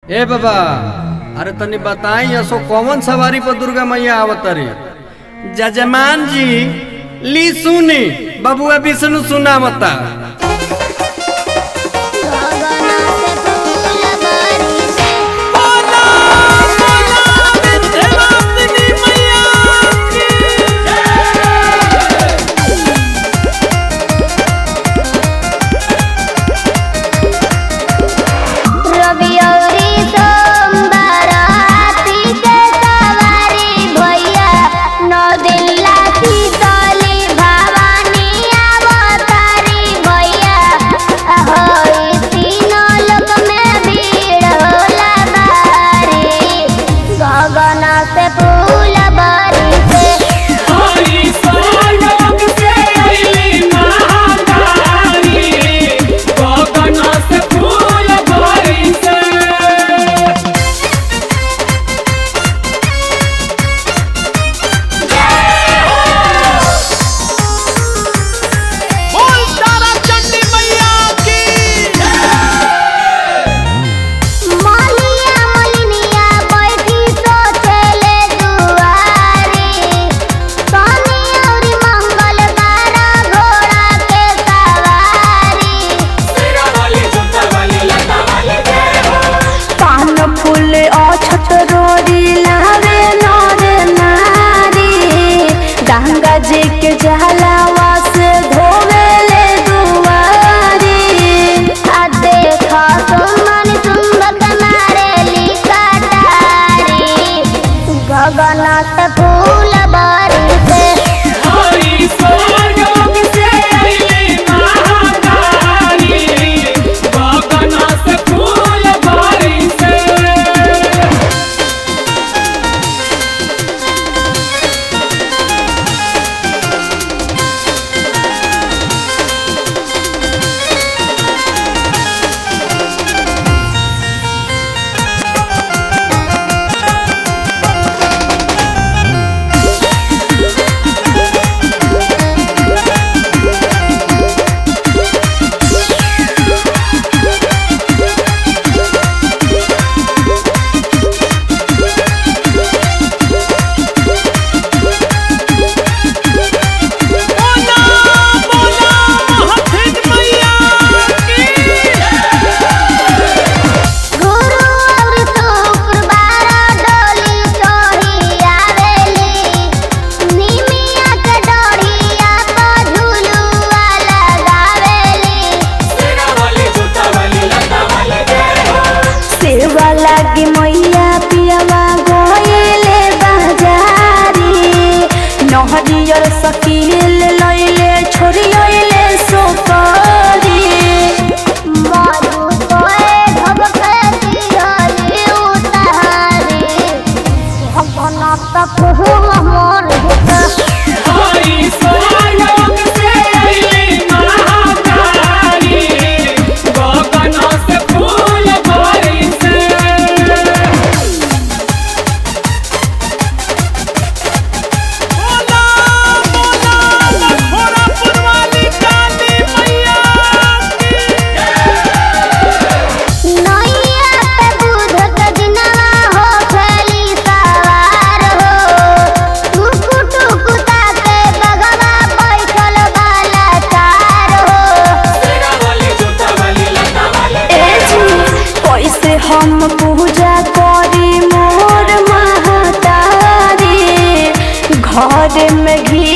ए बाबा अरे तनी बताई असो कौन सवारी पर दुर्गा मैया आवतरी जजमान जी ली सुनी बबुआ विष्णु सुनावता गगना से फूल बरसे रवि अउरी सोमवार हाथी के सवारी भैया नौ दिन लाठी तली भवानी अवतारी भैया होई तीनों लोक में भीड़ होला भारी गगन से फूल बरसे मालिया मलिनिया बैठी सोचले दुआरी सोनी औरी मंगल बारा घोड़ा के सवारी पान फूल अछत रोरी लावे नर नारी गंगा जी के जहलावा से धोवेले दुआरी आ देखो सुमन चुंबक मारेली कटारी गगन से फूल बरसे गुरु और शुक्रवार डोली चोरी आवेली निमिया के डोरिया पर झुलुआ लगावेली सेवा लागी मैया पियवा गोयले बाजारी नहरियर सकील लैले छोरियले सोकरी मारू कोए भगके दिहली उतारी भगना तक हुआ मोर भुता नैया पे दूध के दिनवा हो खेली सवार हो टुकु टुकु ताके बगवा बैठल वाला चार हो ए जी कैसे हम पूजा करी मोर महतारी घर में घी